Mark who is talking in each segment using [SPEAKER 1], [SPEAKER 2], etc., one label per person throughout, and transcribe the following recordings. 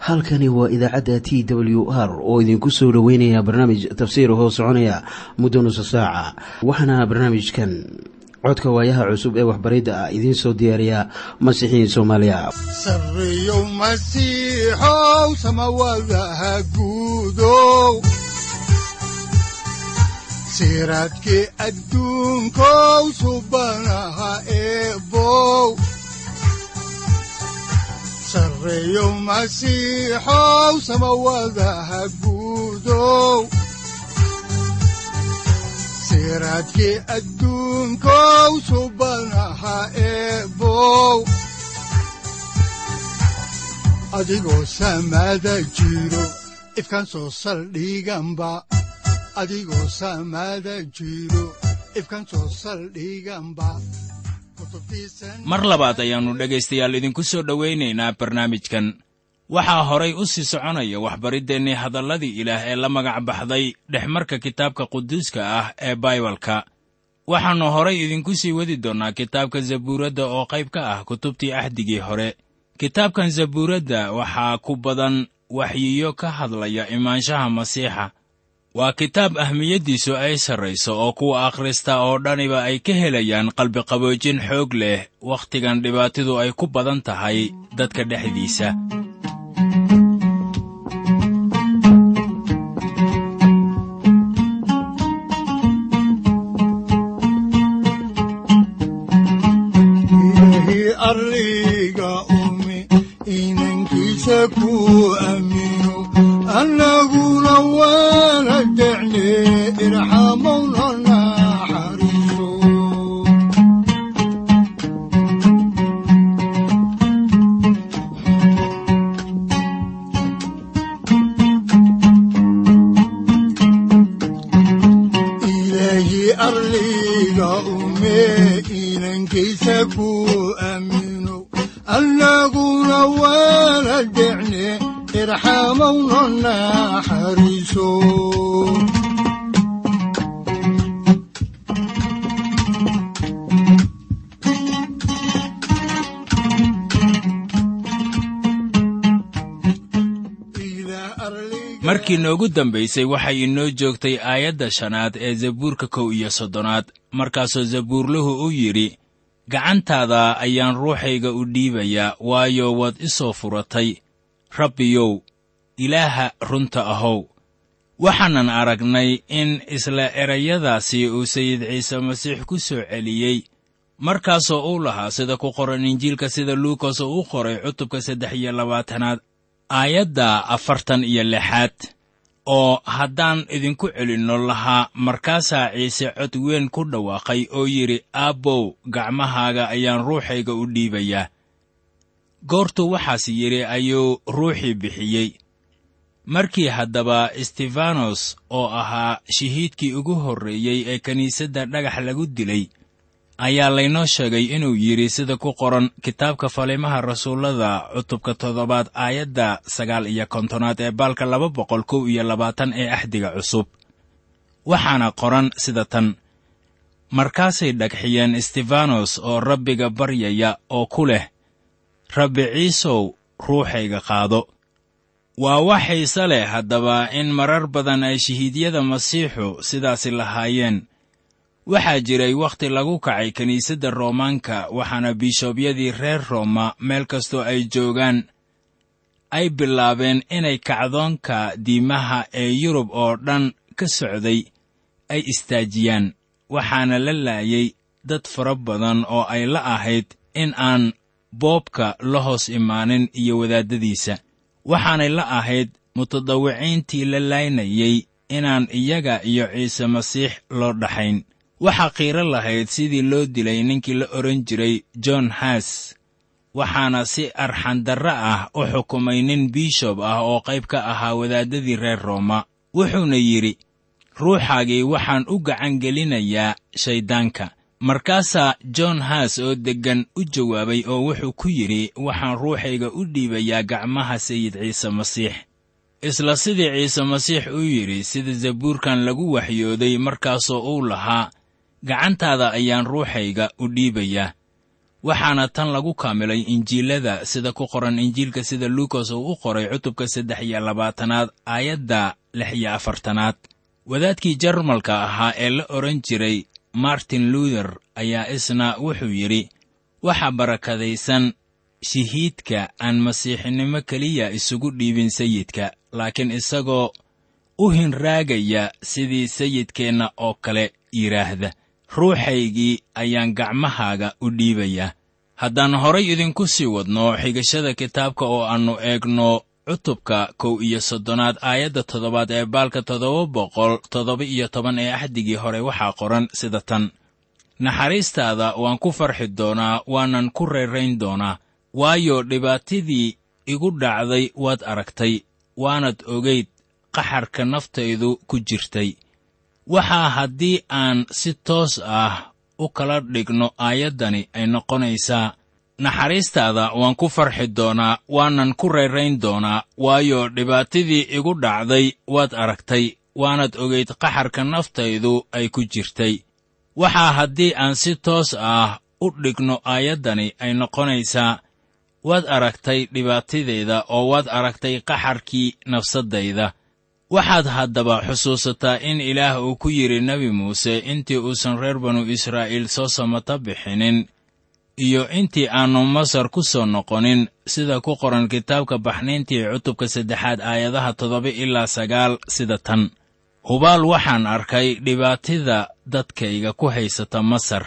[SPEAKER 1] halkani waa idaacadda t w r oo idinku soo dhoweynaya barnaamij tafsiir hoo soconaya muddo nusa saaca waxaana barnaamijkan codka waayaha cusub ee waxbaridda ah idiin soo diyaariya masiixiin soomaaliya
[SPEAKER 2] sareyow masiixow samawadaha guudow siraadkii adduunkow subanaha eebow sareyow masiixow samawadaha guudow siraadkii adduunkow subanaha eebow adigoo samada jiro ifkan soo saldhiganba adigoo samada jiro ifkan soo saldhiganba
[SPEAKER 3] mar labaad ayaannu dhegaystayaal idinku soo dhowaynaynaa barnaamijkan waxaa horay u sii soconaya waxbariddeenii hadalladii ilaah ee la magac baxday dhexmarka kitaabka quduuska ah ee baibalka waxaannu horay idinku sii wadi doonnaa kitaabka zabuuradda oo qayb ka ah kutubtii axdigii hore kitaabkan zabuuradda waxaa ku badan waxyiyo ka hadlaya imaanshaha masiixa waa kitaab ahmiyaddiisu ay sarrayso oo kuwa akhrista oo dhaniba ay ka helayaan qalbiqaboojin xoog leh wakhtigan dhibaatidu ay ku badan tahay dadka dhexdiisa
[SPEAKER 2] annaguna waana decne irxamowna naxariiso ilaahii arliga ume inankaysa ku aamino annaguna waana decne irxamowna naxariiso
[SPEAKER 3] markii noogu dambaysay waxay inoo joogtay aayadda shanaad ee zabuurka kow iyo soddonaad markaasoo zabuurluhu u yidhi gacantaada ayaan ruuxayga u dhiibayaa waayo waad i soo furatay rabbiyow ilaaha runta ahow waxaanan aragnay in isla erayadaasi uu sayid ciise masiix ku soo celiyey markaasoo uu lahaa sida ku qoran injiilka sida luukas oo u qoray cutubka saddex iyo labaatanaad aayadda afartan iyo lixaad oo haddaan idinku celinno lahaa markaasaa ciise cod weyn ku dhawaaqay oo yidhi aabbow gacmahaaga ayaan ruuxayga u dhiibayaa goortuu waxaas yidhi ayuu ruuxii bixiyey markii haddaba stefanos oo ahaa shahiidkii ugu horreeyey ee kiniisadda dhagax lagu dilay ayaa laynoo sheegay inuu yidhi sida ku qoran kitaabka falimaha rasuullada cutubka toddobaad aayadda sagaal iyo kontonaad ee baalka laba boqol kow iyo labaatan ee axdiga cusub waxaana qoran sida tan markaasay dhagxiyeen stefanos oo rabbiga baryaya oo ku leh rabbi ciisow ruuxayga qaado waa wax xiise leh haddaba in marar badan ay shahiidyada masiixu sidaasi lahaayeen waxaa jiray wakhti lagu kacay kiniisadda roomaanka waxaana biishobyadii reer rooma meel kastoo ay joogaan ay bilaabeen inay kacdoonka diimaha ee yurub oo dhan ka socday ay istaajiyaan waxaana la laayay dad fara badan oo ay la ahayd in aan boobka la hoos imaanin iyo wadaaddadiisa waxaanay la ahayd mutadawiciintii la laynayey inaan iyaga iyo ciise masiix loo dhaxayn waxaa qiiro lahayd sidii loo dilay ninkii la odhan jiray john haas waxaana si arxandarre ah u xukumay nin bishob ah oo qayb ka ahaa wadaaddadii reer rooma wuxuuna yidhi ruuxaagii waxaan u gacangelinayaa shayddaanka markaasaa john haas oo deggan u jawaabay oo wuxuu ku yidhi waxaan ruuxayga u dhiibayaa gacmaha sayid ciise masiix isla sidii ciise masiix uu yidhi sida zabuurkan lagu waxyooday markaasoo uu lahaa gacantaada ayaan ruuxayga u dhiibayaa waxaana tan lagu kaamilay injiilada sida ku qoran injiilka sida luukas uu u qoray cutubka saddex iyo labaatanaad aayadda lix iyo afartanaad wadaadkii jarmalka ahaa ee la odhan jiray martin luther ayaa isna wuxuu yidhi waxaa barakadaysan shahiidka aan masiixinimo keliya isugu dhiibin sayidka laakiin isagoo u hinraagaya sidii sayidkeenna oo kale yidhaahda ruuxaygii ayaan gacmahaaga u dhiibayaa haddaan horay idinku sii wadno xigashada kitaabka oo aannu eegno cutubka kow iyo soddonaad aayadda toddobaad ee baalka toddoba boqol toddoba iyo toban ee axdigii hore waxaa qoran sida tan naxariistaada waan ku farxi doonaa waanan ku reerayn doonaa waayo dhibaatadii igu dhacday waad aragtay waanad ogayd qaxarka naftaydu ku jirtay waxaa haddii aan si toos ah u kala dhigno aayaddani ay noqonaysaa naxariistaada waan ku farxi doonaa waanan ku reerayn doonaa waayo dhibaatadii igu dhacday waad aragtay waanad ogayd qaxarka naftaydu ay ku jirtay waxaa haddii aan si toos ah u dhigno aayaddani ay noqonaysaa waad aragtay dhibaatadeeda oo waad aragtay qaxarkii nafsaddayda waxaad haddaba xusuusataa in ilaah uu ku yidhi nebi muuse intii uusan reer banu israa'iil soo samata bixinin iyo intii aannu masar ku soo noqonin sida ku qoran kitaabka baxnayntii cutubka saddexaad aayadaha toddoba ilaa sagaal sida tan hubaal waxaan arkay dhibaatada dadkayga ku haysata masar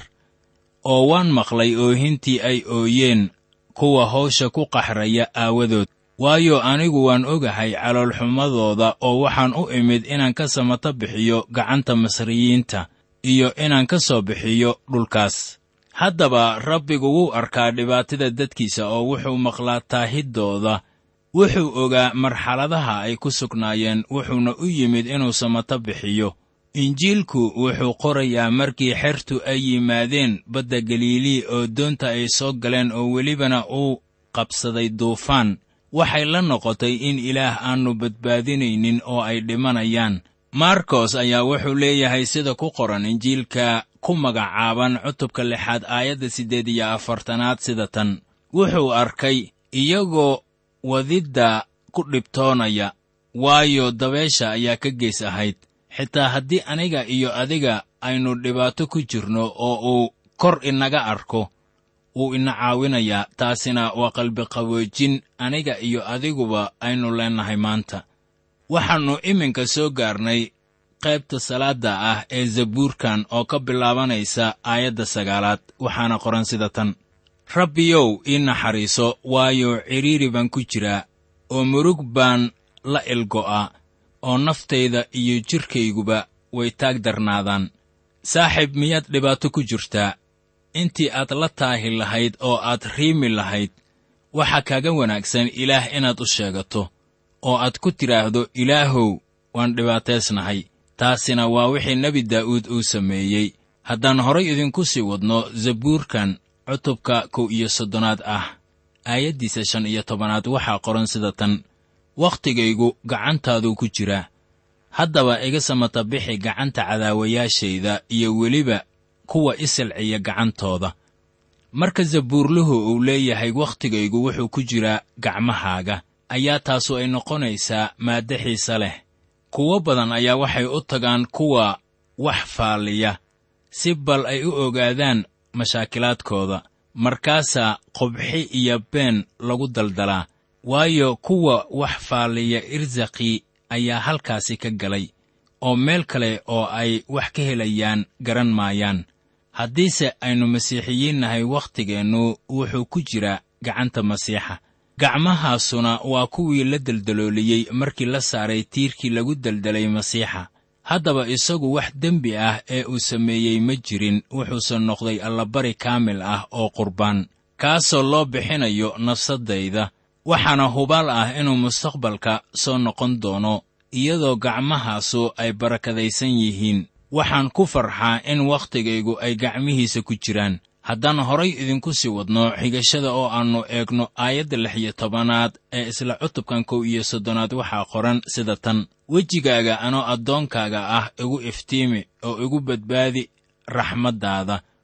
[SPEAKER 3] oo waan maqlay oohintii ay ooyeen kuwa hawsha ku qaxraya aawadood waayo anigu waan ogahay caloolxumadooda oo waxaan u imid inaan ka samata bixiyo gacanta masriyiinta iyo inaan ka soo bixiyo dhulkaas haddaba rabbigu wuu arkaa dhibaatada dadkiisa oo wuxuu maqlaa taahidooda wuxuu ogaa marxaladaha ay ku sugnaayeen wuxuuna u yimid inuu samata bixiyo injiilku wuxuu qorayaa markii xertu ay yimaadeen badda galiilii oo doonta ay soo galeen oo welibana uu qabsaday duufaan waxay la noqotay in ilaah aannu badbaadinaynin oo ay dhimanayaan markos ayaa wuxuu leeyahay sida ku qoran injiilka ku magacaaban cutubka lixaad aayadda siddeed iyo afartanaad sida tan wuxuu arkay iyagoo wadidda ku dhibtoonaya waayo dabeesha ayaa ka gees ahayd xitaa haddii aniga iyo adiga aynu dhibaato ku jirno oo uu kor inaga arko wuu ina caawinayaa taasina waa qalbiqaboojin aniga iyo adiguba aynu leennahay maanta waxaannu iminka soo gaarnay qaybta salaadda ah ee zabuurkan oo ka bilaabanaysa aayadda sagaalaad waxaana qoran sida tan rabbiyow ii naxariiso waayo cidhiiri baan ku jiraa oo murug baan la ilgo'a oo naftayda iyo jidhkayguba way taag darnaadaan saaxiib miyaad dhibaato ku jirtaa intii aad la taahi lahayd oo aad riimi lahayd waxaa kaaga wanaagsan ilaah inaad u sheegato oo aad ku tidhaahdo ilaahow waan dhibaataysnahay taasina waa wixii nebi daa'uud uu sameeyey haddaan horay idinku sii wadno zabuurkan cutubka kow iyo soddonaad ah aayaddiisa shan iyo tobanaad waxaa qoran sida tan wakhtigaygu gacantaaduu ku jiraa haddaba iga samata bixi gacanta cadaawayaashayda iyo weliba kuwa isilciya gacantooda marka zabuurluhu uu leeyahay wakhtigaygu wuxuu ku jiraa gacmahaaga ayaa taasu ay noqonaysaa maaddo xiise leh kuwo badan ayaa waxay u tagaan kuwa wax faalliya si bal ay u ogaadaan mashaakilaadkooda markaasaa qubxi iyo been lagu daldalaa waayo kuwa wax faalliya irsaqii ayaa halkaasi ka galay oo meel kale oo ay wax ka helayaan garan maayaan haddiise aynu masiixiyiin nahay wakhtigeennu wuxuu ku jiraa gacanta masiixa gacmahaasuna waa kuwii la deldalooliyey markii la saaray tiirkii lagu deldelay masiixa haddaba isagu wax dembi ah ee uu sameeyey ma jirin wuxuuse noqday allabari kaamil ah oo qurbaan kaasoo loo bixinayo nafsaddayda waxaana hubaal ah inuu mustaqbalka soo noqon doono iyadoo gacmahaasu ay barakadaysan yihiin waxaan ku farxaa in wakhtigaygu ay gacmihiisa ku jiraan haddaan horay idinku sii wadno xigashada oo aannu eegno aayadda lix iyo tobanaad ee isla cutubkan kow iyo soddonaad waxaa qoran sida tan wejigaaga anoo addoonkaaga ah igu iftiimi oo igu badbaadi raxmaddaada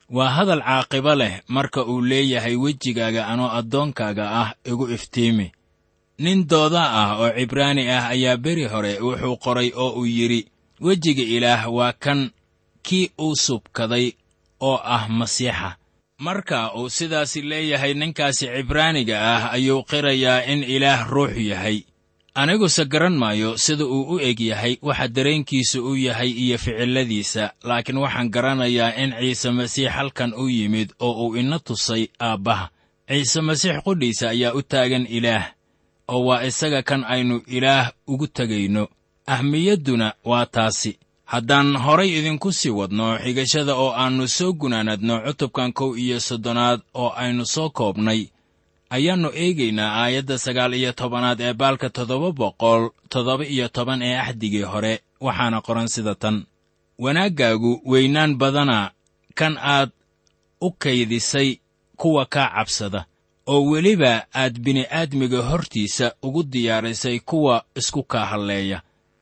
[SPEAKER 3] waa hadal caaqibo leh marka uu leeyahay wejigaaga anoo addoonkaaga ah igu iftiimi nin dooda ah oo cibraani ah ayaa beri hore wuxuu qoray oo uu yidhi wejiga ilaah waa kan kii uu subkaday oo ah masiixa marka uu sidaasi leeyahay ninkaasi cibraaniga ah ayuu qirayaa in ilaah ruux yahay aniguse garan maayo sida uu u eg yahay waxa dareenkiisa u yahay iyo ficilladiisa laakiin waxaan garanayaa in ciise masiix halkan u yimid oo uu ina tusay aabbaha ciise masiix qudhiisa ayaa u taagan ilaah oo waa isaga kan aynu ilaah ugu tegayno ahmiyadduna waa taasi haddaan horay idinku sii wadno xigashada oo aannu soo gunaanadno cutubkan kow iyo soddonaad oo aynu soo koobnay ayaannu eegaynaa aayadda sagaal iyo tobanaad ee baalka toddoba boqol toddoba iyo toban ee axdigii hore waxaana qoran sida tan wanaaggaagu weynaan badana kan aad u kaydisay kuwa kaa cabsada oo weliba aad bini'aadmiga hortiisa ugu diyaarisay kuwa isku kaa halleeya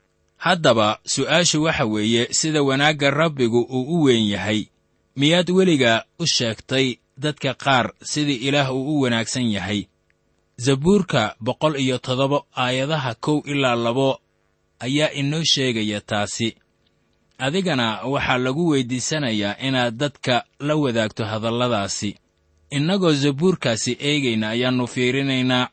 [SPEAKER 3] haddaba su'aashu waxa weeye sida wanaagga rabbigu uu u weyn yahay miyaad weligaa u sheegtay dadka qaar sidii ilaah uu u wanaagsan yahay zabuurka boqol iyo toddoba aayadaha kow ilaa labo ayaa inoo sheegaya taasi adigana waxaa lagu weyddiisanayaa inaad dadka la wadaagto hadalladaasi innagoo zabuurkaasi eegayna ayaannu fiirinaynaa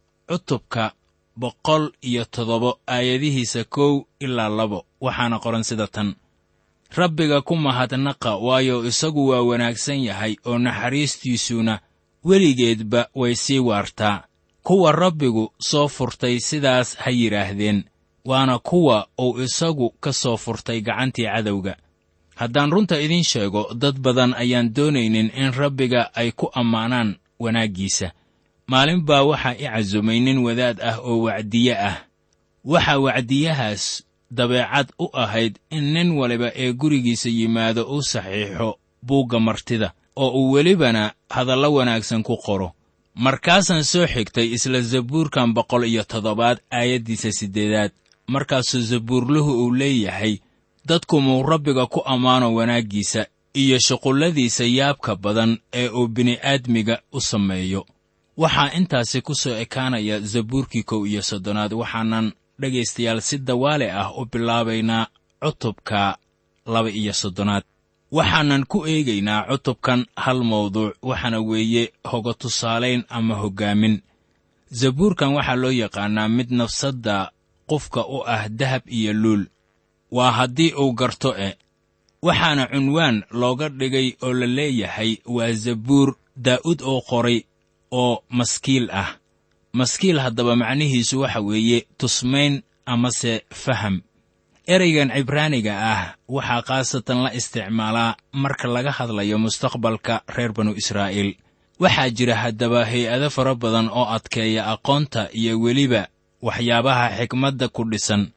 [SPEAKER 3] cutubka boqol iyo toddoba aayadihiisa kow ilaa labo waxaana qoran sida tan rabbiga ku mahadnaqa waayo isagu waa wanaagsan yahay oo naxariistiisuna weligeedba way sii waartaa kuwa rabbigu soo furtay sidaas ha yidhaahdeen waana kuwa uu isagu ka soo furtay gacantii cadowga haddaan runta idiin sheego dad badan ayaan doonaynin in rabbiga ay ku ammaanaan wanaaggiisa maalin baa waxaa i casumay nin wadaad ah oo wacdiye ah waxaa wacdiyahaas dabeecad u ahayd in nin waliba ee gurigiisa yimaado uu saxiixo buugga martida oo uu welibana hadallo wanaagsan ku qoro markaasaan soo xigtay isla zabuurkan boqol iyo toddobaad aayaddiisa siddeedaad markaasuu zabuurluhu uu leeyahay dadku muu rabbiga ku ammaano wanaaggiisa iyo shuqulladiisa yaabka badan ee uu bini'aadmiga u sameeyo waxaa intaasi ku soo ekaanaya zabuurkii kow iyo soddonaad waxaanan dhegaystayaal si dawaale ah u bilaabaynaa cutubka laba iyo soddonaad waxaanan ku eegaynaa cutubkan hal mawduuc waxaana weeye hoga tusaalayn ama hoggaamin zabuurkan waxaa loo yaqaannaa mid nafsadda qofka u ah dahab iyo luul waa haddii uu garto e waxaana cunwaan looga dhigay oo la leeyahay waa zabuur daa'ud oo qoray oo maskiil ah maskiil haddaba macnihiisu waxa weeye tusmayn amase faham ereygan cibraaniga ah waxaa khaasatan la isticmaalaa marka laga hadlayo mustaqbalka reer banu israa'iil waxaa jira haddaba hay-ado fara badan oo adkeeya aqoonta iyo weliba waxyaabaha xikmadda ku dhisan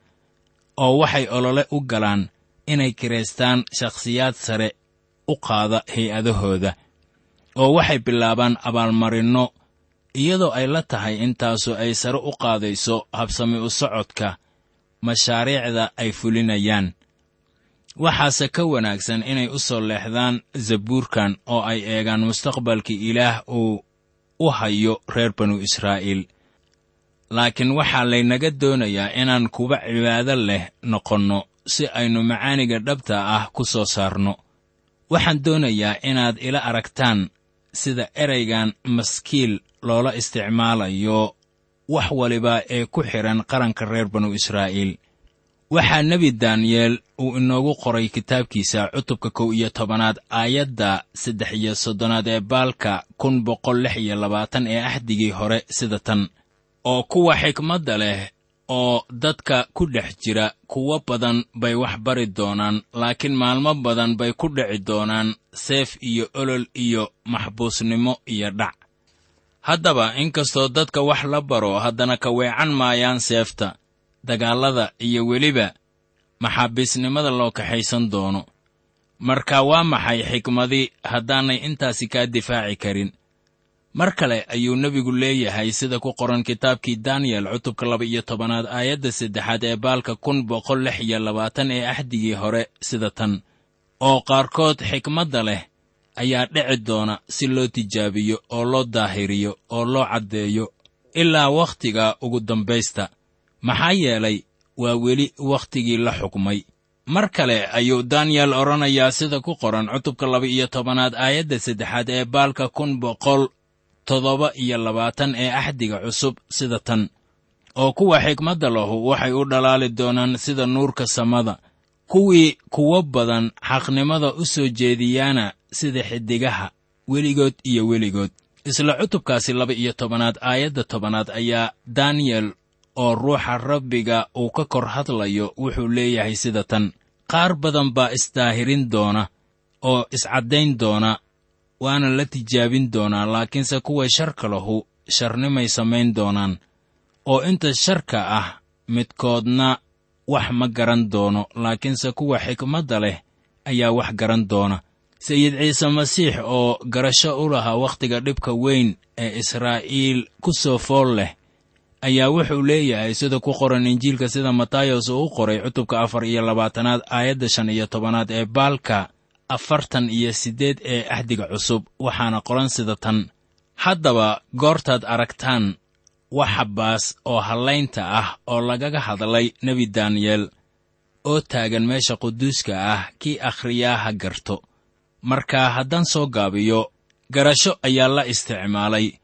[SPEAKER 3] oo waxay olole u galaan inay kiraystaan shakhsiyaad sare u qaada hay-adahooda oo waxay bilaabaan abaalmarinno iyadoo ay la tahay intaasu ay sare u qaadayso habsami u socodka mashaariicda ay fulinayaan waxaase ka wanaagsan inay u soo leexdaan zabuurkan oo ay eegaan mustaqbalkii ilaah uu u hayo reer banu israa'iil laakiin waxaa laynaga doonayaa inaan kuba cibaado leh noqonno si aynu macaaniga dhabta ah ku soo saarno waxaan doonayaa inaad ila aragtaan sida ereygan maskiil loola isticmaalayo wax waliba ee ku xidhan qaranka reer banu israa'iil waxaa nebi daniyeel uu inoogu qoray kitaabkiisa cutubka kow iyo tobanaad aayadda saddex iyo soddonaad ee baalka kun boqol lix iyo labaatan ee axdigii hore sida tan oo kuwa xikmadda leh oo dadka ku dhex jira kuwo badan bay wax bari doonaan laakiin maalmo badan bay ku dhici doonaan seef iyo olol iyo maxbuusnimo iyo dhac haddaba inkastoo dadka wax la baro haddana ka weecan maayaan seefta dagaallada iyo weliba maxaabiisnimada loo kaxaysan doono marka waa maxay xikmadi haddaanay intaasi kaa difaaci karin mar kale ayuu nebigu leeyahay sida ku qoran kitaabkii daniyel cutubka laba iyo tobanaad aayadda saddexaad ee baalka kun boqol lix iyo labaatan ee axdigii hore sida tan oo qaarkood xikmadda leh ayaa dhici doona si loo tijaabiyo oo loo daahiriyo oo loo caddeeyo ilaa wakhtiga ugu dambaysta maxaa yeelay waa weli wakhtigii la xukmay mar kale ayuu daniyel odhanayaa sida ku qoran cutubka laba-iyo tobanaad aayadda saddexaad ee baalka kun boqol toddoba iyo labaatan ee axdiga cusub sida tan oo kuwa xigmadda lahu waxay u dhalaali doonaan sida nuurka samada kuwii kuwo badan xaqnimada u soo jeediyaana sida xiddigaha weligood iyo weligood isla cutubkaasi laba-iyo tobanaad aayadda tobanaad ayaa daniyel oo ruuxa rabbiga uu ka kor hadlayo wuxuu leeyahay sida tan qaar badan baa isdaahirin doona oo iscaddayn doona waana la tijaabin doonaa laakiinse kuwa sharka lahu sharnimay samayn doonaan oo inta sharka ah midkoodna wax ma garan doono laakiinse kuwa xikmadda leh ayaa wax garan doona sayid ciise masiix oo garasho u lahaa wakhtiga dhibka weyn ee israa'iil ku soo fool leh ayaa wuxuu leeyahay sida ku qoran injiilka sida matayos uu u qoray cutubka afar iyo labaatanaad aayadda shan iyo tobanaad ee baalka afartan iyo siddeed ee axdiga cusub waxaana qoran sida tan haddaba goortaad aragtaan waxa baas oo hallaynta ah oo lagaga hadlay nebi daniyel oo taagan meesha quduuska ah kii akhriyaa ha garto marka haddaan soo gaabiyo garasho ayaa la isticmaalay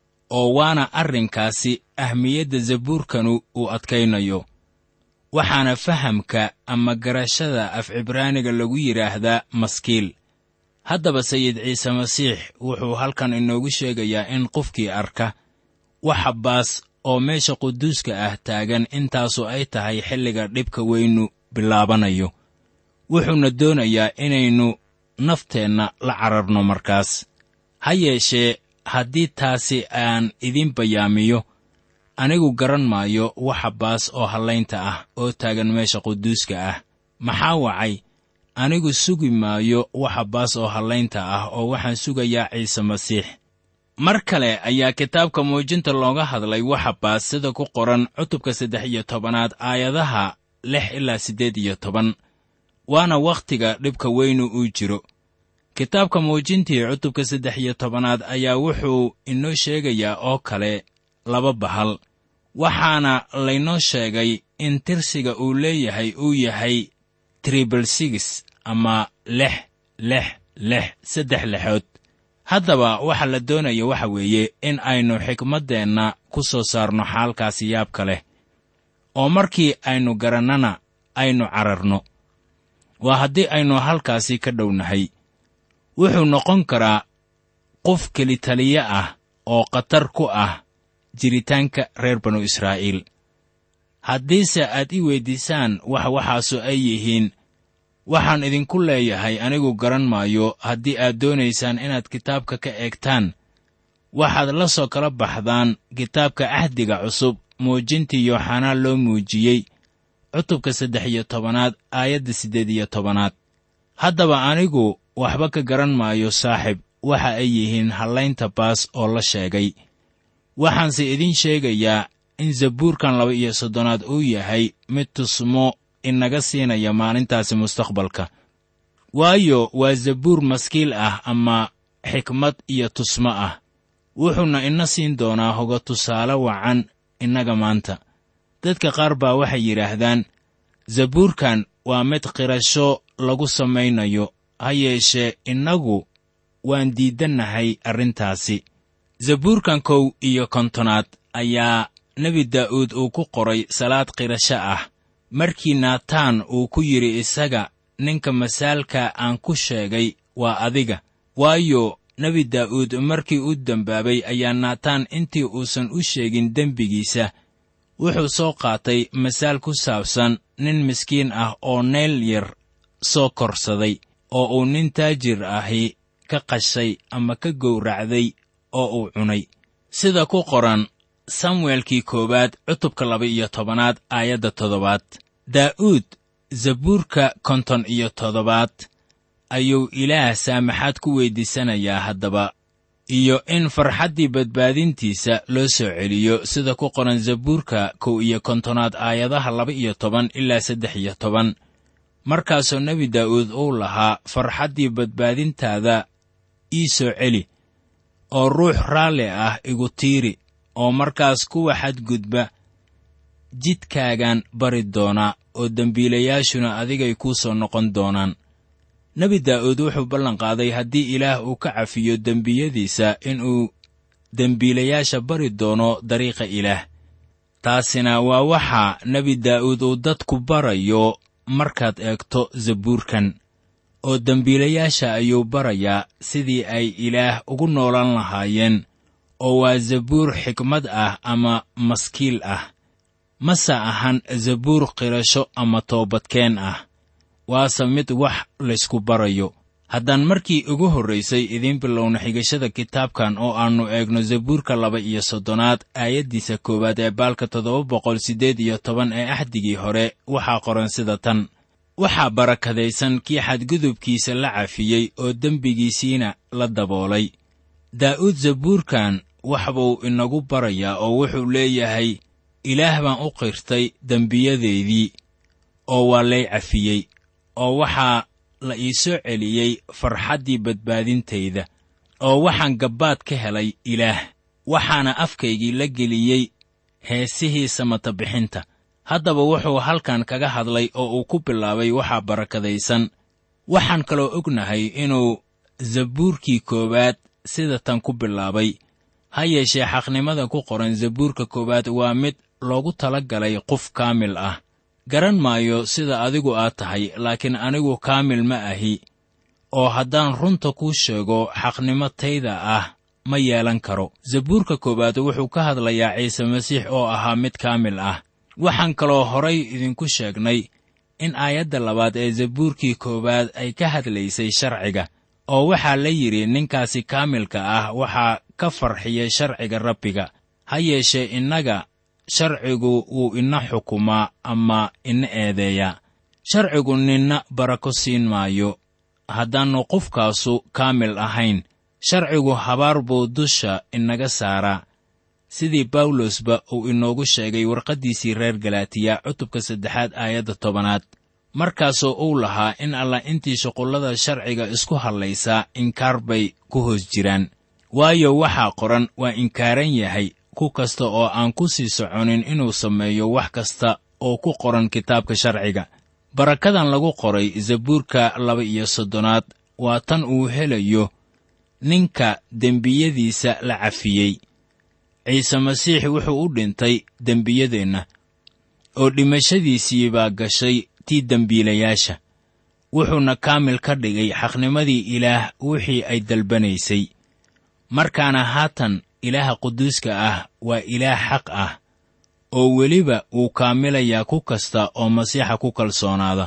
[SPEAKER 3] oo waana arrinkaasi ahmiyadda zabuurkanu uu adkaynayo waxaana fahamka ama garashada af cibraaniga lagu yidhaahdaa maskiil haddaba sayid ciise masiix wuxuu halkan inoogu sheegayaa in qofkii arka waxa baas oo meesha quduuska ah taagan intaasu ay tahay xilliga dhibka weynu bilaabanayo wuxuuna doonayaa inaynu nafteenna la cararno markaas ha yeeshee haddii taasi aan idin bayaamiyo anigu garan maayo waxa baas oo hallaynta ah oo taagan meesha quduuska ah maxaa wacay anigu sugi maayo waxa baas oo hallaynta ah oo waxaan sugayaa ciise masiix mar kale ayaa kitaabka muujinta looga hadlay waxa baas sida ku qoran cutubka saddex iyo tobanaad aayadaha lix ilaa siddeed iyo toban waana wakhtiga dhibka weynu uu jiro kitaabka muujintii cutubka saddex iyo tobanaad ayaa wuxuu inoo sheegayaa oo kale laba bahal waxaana laynoo sheegay in tirsiga uu leeyahay uu yahay tribal sigis ama lix lix lix saddex lixood haddaba waxa la doonaya waxa weeye in aynu xikmaddeenna ku soo saarno xaalkaasi yaabka leh oo markii aynu garannana aynu cararno waa haddii aynu halkaasi ka dhownahay wuxuu noqon karaa qof kelitaliye ah oo khatar ku ah jiritaanka reer banu israa'iil haddiise aad ii weyddiisaan wax waxaasu ay yihiin waxaan idinku leeyahay anigu garan maayo haddii aad doonaysaan inaad kitaabka ka eegtaan waxaad la soo kala baxdaan kitaabka cahdiga cusub muujintii yooxanaa loo muujiyey cutubka saddex iyo tobanaad aayadda siddeed iyo tobanaad haddaba anigu waxba ka garan maayo saaxib waxa ay yihiin hallaynta baas oo la sheegay waxaanse idiin sheegayaa in zabuurkan laba iyo soddonaad uu yahay mid tusmo inaga siinaya maalintaasi mustaqbalka waayo waa zabuur maskiil ah ama xikmad iyo tusmo ah wuxuuna ina siin doonaa hoga tusaale wacan innaga maanta dadka qaar baa waxay yidhaahdaan zabuurkan waa mid qirasho lagu samaynayo ha yeeshee innagu waan diidannahay arrintaasi zabuurkan kow iyo kontonaad ayaa nebi daa'uud uu ku qoray salaad qirasho ah markii naataan uu ku yidhi isaga ninka masaalka aan ku sheegay waa adiga waayo nebi daa'uud markii u dembaabay ayaa naataan intii uusan u sheegin dembigiisa wuxuu soo qaatay masaal ku saabsan nin miskiin ah oo neel yar soo korsaday oo uu nin taajir ahi ka qashay ama ka gowracday oo uu cunay sida ku qoran samuelkii koowaad cutubka laba iyo tobanaad aayadda toddobaad daa'uud zabuurka konton iyo toddobaad ayuu ilaah saamaxaad ku weyddiisanayaa haddaba iyo in farxaddii badbaadintiisa loo soo celiyo sida ku qoran zabuurka kow iyo kontonaad aayadaha laba iyo toban ilaa saddex iyo toban markaasoo nebi daa'uud uu lahaa farxaddii badbaadintaada ii soo celi oo ruux raalli ah igu tiiri oo markaas kuwa xadgudba jidkaagaan bari doonaa oo dembiilayaashuna adigay kuu soo noqon doonaan nebi daa'uud wuxuu ballanqaaday haddii ilaah uu ka cafiyo dembiyadiisa inuu dembiilayaasha bari doono dariiqa ilaah taasina waa waxa nebi daa'uud uu dadku barayo markaad eegto zabuurkan oo dembiilayaasha ayuu barayaa sidii ay ilaah ugu noolan lahaayeen oo waa zabuur xikmad ah ama maskiil ah mase ahan zabuur qirasho ama toobadkeen ah waase mid wax laysku barayo haddaan markii ugu horraysay idiin bilowna xigashada kitaabkan oo aannu eegno zabuurka laba iyo soddonaad aayaddiisa koowaad ee baalka toddoba boqol siddeed iyo toban ee axdigii hore waxaa qoran sida tan waxaa barakadaysan kii xadgudubkiisa la cafiyey oo dembigiisiina la daboolay daa'uud zabuurkan wax buu inagu barayaa oo wuxuu leeyahay ilaah baan u qirtay dembiyadeydii oo waa lay cafiyey oo waxaa la ii soo celiyey farxaddii badbaadintayda oo waxaan gabbaad ka helay ilaah waxaana afkaygii la geliyey heesihii samata bixinta haddaba wuxuu halkan kaga hadlay oo uu ku bilaabay waxaa barakadaysan waxaan kaloo ognahay inuu zabuurkii koowaad sida tan ku bilaabay ha yeeshee xaqnimada ku qoran zabuurka koowaad waa mid loogu tala galay qof kaamil ah garan maayo sida adigu aad tahay laakiin anigu kaamil ma ahi oo haddaan runta kuu sheego xaqnimo tayda ah ma yeelan karo zabuurka koowaad wuxuu ka hadlayaa ciise masiix oo ahaa mid kaamil ah waxaan kaloo horay idinku sheegnay in aayadda labaad ee zabuurkii koowaad ay ka hadlaysay sharciga oo waxaa la yidhi ninkaasi kaamilka ah waxaa ka farxiyey sharciga rabbiga ha yeeshee innaga sharcigu wuu ina xukumaa ama ina eedeeyaa sharcigu ninna barako siin maayo haddaannu qofkaasu kaamil ahayn sharcigu habaar buu dusha inaga saaraa sidii bawlosba uu inoogu sheegay warqaddiisii reer galaatiya cutubka saddexaad aayadda tobanaad markaasoo uu lahaa in allah intii shuqullada sharciga isku hadlaysaa inkaar bay ku hoos jiraan waayo waxaa qoran waa inkaaran yahay ku kasta oo aan ku sii soconin inuu sameeyo wax kasta oo ku qoran kitaabka sharciga barakadan lagu qoray zabuurka laba iyo soddonaad waa tan uu helayo ninka dembiyadiisa la cafiyey ciise masiix wuxuu u dhintay dembiyadeenna oo dhimashadiisii baa gashay tii dembiilayaasha wuxuuna kaamil ka dhigay xaqnimadii ilaah wixii ay dalbanaysay markaana haatan ilaaha quduuska ah waa ilaah xaq ah oo weliba wuu kaamilayaa ku kasta oo masiixa ku kalsoonaada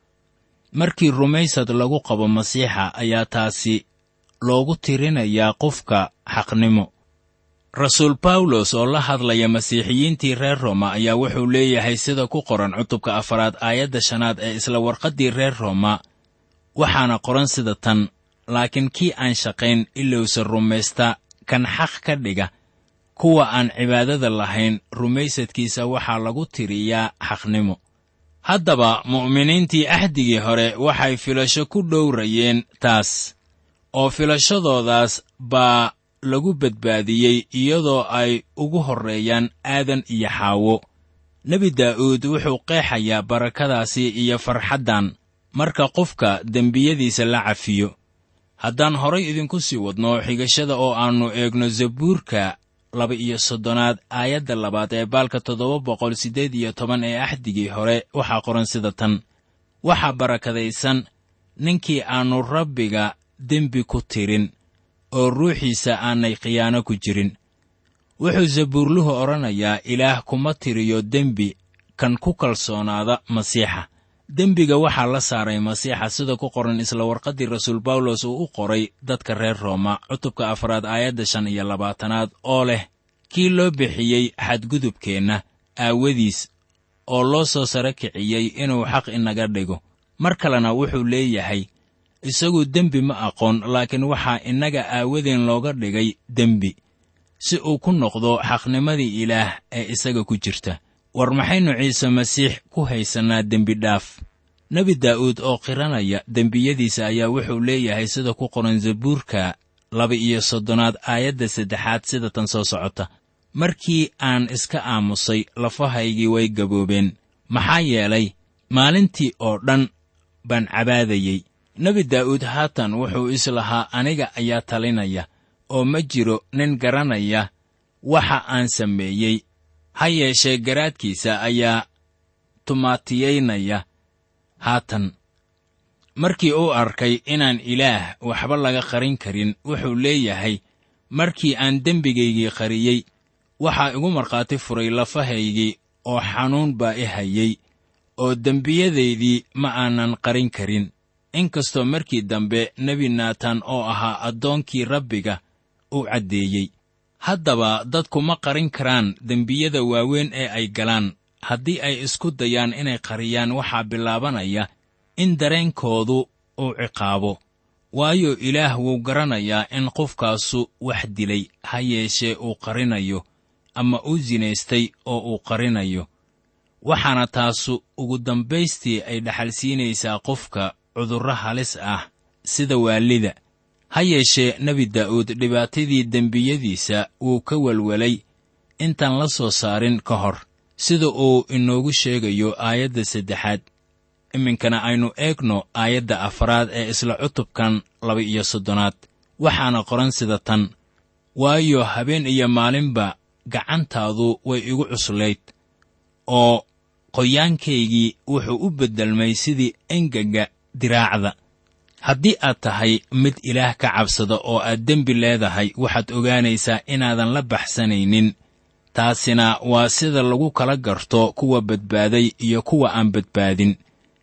[SPEAKER 3] markii rumaysad lagu qabo masiixa ayaa taasi loogu tirinayaa qofka xaqnimo rasuul bawlos oo la hadlaya masiixiyiintii reer rooma ayaa wuxuu leeyahay sida ku qoran cutubka afaraad aayadda shanaad ee isla warqaddii reer rooma waxaana qoran sida tan laakiin kii aan shaqayn ilowsa rumaysta kan xaq ka dhiga kuwa aan cibaadada lahayn rumaysadkiisa waxaa lagu tiriyaa xaqnimo haddaba mu'miniintii axdigii hore waxay filasho ku dhowrayeen taas oo filashadoodaas baa lagu badbaadiyey iyadoo ay ugu horreeyaan aadan iyo xaawo nebi daa'uud wuxuu qeexayaa barakadaasi iyo farxaddan marka qofka dembiyadiisa la cafiyo haddaan horay idinku sii wadno xigashada oo aannu eegno zabuurka laba iyo soddonaad aayadda labaad ee baalka toddoba boqol siddeed iyo toban ee axdigii hore waxaa qoran sida tan waxaa barakadaysan ninkii aannu rabbiga dembi ku tirin oo ruuxiisa aanay khiyaano ku jirin wuxuu zabuurluhu odhanayaa ilaah kuma tiriyo dembi kan ku kalsoonaada masiixa dembiga waxaa la saaray masiixa sida ku qoran isla warqaddii rasuul bawlos uu u qoray dadka reer rooma cutubka afraad aayadda shan iyo labaatanaad oo leh kii loo bixiyey xadgudubkeenna aawadiis oo loo soo sare kiciyey inuu xaq inaga dhigo mar kalena wuxuu leeyahay isagu dembi ma aqoon laakiin waxaa innaga aawadeen looga dhigay dembi si uu ku noqdo xaqnimadii ilaah ee isaga ku jirta war maxaynu ciise masiix ku haysannaa dembidhaaf nebi daa'uud oo qiranaya dembiyadiisa ayaa wuxuu leeyahay sida ku qoran zabuurka laba-iyo soddonaad aayadda saddexaad sida tan soo socota markii aan iska aamusay lafahaygii way gaboobeen maxaa yeelay maalintii oo dhan baan cabaadayey nebi daa'uud haatan wuxuu islahaa aniga ayaa talinaya oo ma jiro nin garanaya waxa aan sameeyey ha yeeshee garaadkiisa ayaa tumaatiyaynaya haatan markii uu arkay inaan ilaah waxba laga qarin karin wuxuu leeyahay markii aan dembigaygii qariyey waxaa igu markhaati furay lafahaygii oo xanuun baa i hayey oo dembiyadaydii ma aanan qarin karin inkastoo markii dambe nebi naataan oo ahaa addoonkii rabbiga uu caddeeyey haddaba dadku ma qarin karaan dembiyada waaweyn ee ay galaan haddii ay isku dayaan inay qariyaan waxaa bilaabanaya in dareenkoodu uu ciqaabo waayo ilaah wuu garanayaa in qofkaasu wax dilay ha yeeshee uu qarinayo ama uu sinaystay oo uu qarinayo waxaana taasu ugu dambaystii ay dhaxalsiinaysaa qofka cudurro halis ah sida waalida ha yeeshee nebi daa'uud dhibaatadii dembiyadiisa wuu ka welwelay intaan la soo saarin ka hor sida uu inoogu sheegayo aayadda saddexaad iminkana aynu eegno aayadda afraad ee isla cutubkan laba-iyo soddonaad waxaana qoran sida tan waayo habeen iyo maalinba gacantaadu way igu cuslayd oo qoyaankaygii wuxuu u beddelmay sidii engaga diraacda haddii aad tahay mid ilaah ka cabsada oo aad dembi leedahay waxaad ogaanaysaa inaadan la baxsanaynin taasina waa sida lagu kala garto kuwa badbaaday iyo kuwa aan badbaadin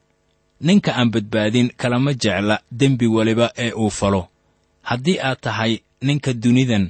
[SPEAKER 3] ninka aan badbaadin kalama jecla dembi weliba ee uu falo haddii aad tahay ninka dunidan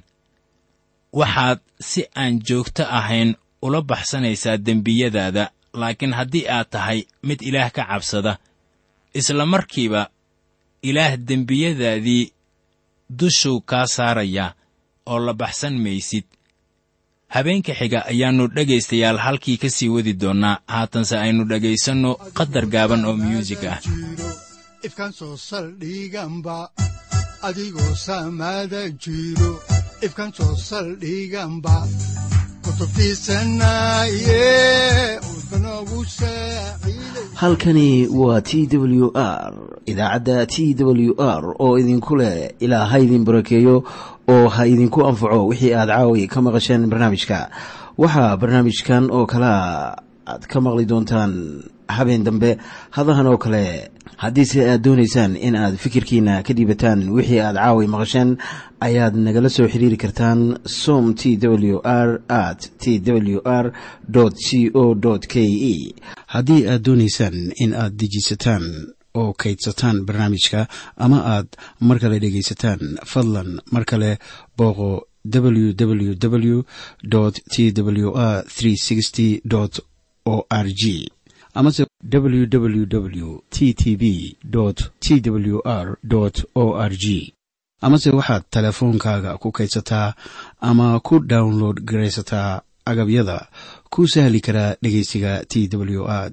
[SPEAKER 3] waxaad si aan joogto ahayn ula baxsanaysaa dembiyadaada laakiin haddii aad tahay mid ilaah ka cabsada isla markiiba ilaah dembiyadaadii dushuu kaa saarayaa oo la baxsan maysid habeenka xiga ayaannu dhegaystayaal halkii ka sii wadi doonnaa haatanse aynu dhegaysanno qadar gaaban oo myuusig ah
[SPEAKER 2] ifkan soo saldhiganba adigoo saamaada jiro ifkan soo saldhiganba kutubtiisanaye udbanogu saaciiday
[SPEAKER 1] halkani waa t w r idaacadda t w r oo idinku leh ilaa ha idin barakeeyo oo ha idinku anfaco wixii aad caawi ka maqasheen barnaamijka waxaa barnaamijkan oo kalea aad ka maqli doontaan habeen dambe hadahan oo kale haddiise aad doonaysaan in aad fikirkiina ka dhiibataan wixii aad caawi maqasheen ayaad nagala soo xiriiri kartaan som t w r at t w r c o k e haddii aad doonaysaan in aad dejiisataan oo kaydsataan barnaamijka ama aad mar kale dhegaysataan fadlan mar kale booqo www t w r o r g amase www t t b t w r o r g amase waxaad teleefoonkaaga ku kaydsataa ama ku download garaysataa agabyada ku sahli karaa dhegeysiga t w r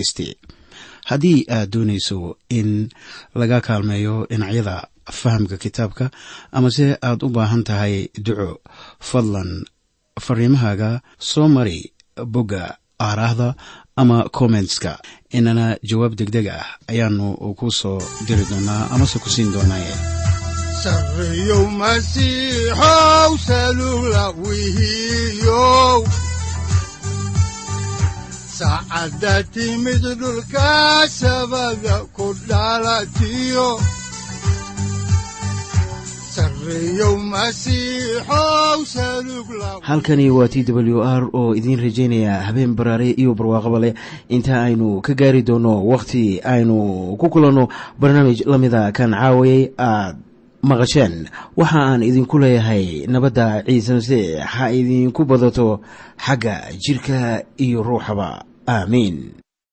[SPEAKER 1] haddii aad doonayso in laga kaalmeeyo dhinacyada fahamka kitaabka amase aad u baahan tahay duco fadlan fariimahaaga soo mari bogga aaraahda ama kommentska inana jawaab degdeg ah ayaanu ku soo diri doonaa amase ku siin doonaaye
[SPEAKER 2] sarreyow masiixow salula wihiyow saacadda timid dhulka sabada ku dhalatiyo sarreyow masiixow salug la
[SPEAKER 1] halkani waa t w r oo idiin rajaynaya habeen baraare iyo barwaaqaba leh inta aynu ka gaari doono wakhti aynu ku kulanno barnaamij la mida kan caawayay aad maqasheen waxa aan idinku leeyahay nabadda ciise masiix ha idinku badato xagga jidhka iyo ruuxaba aamiin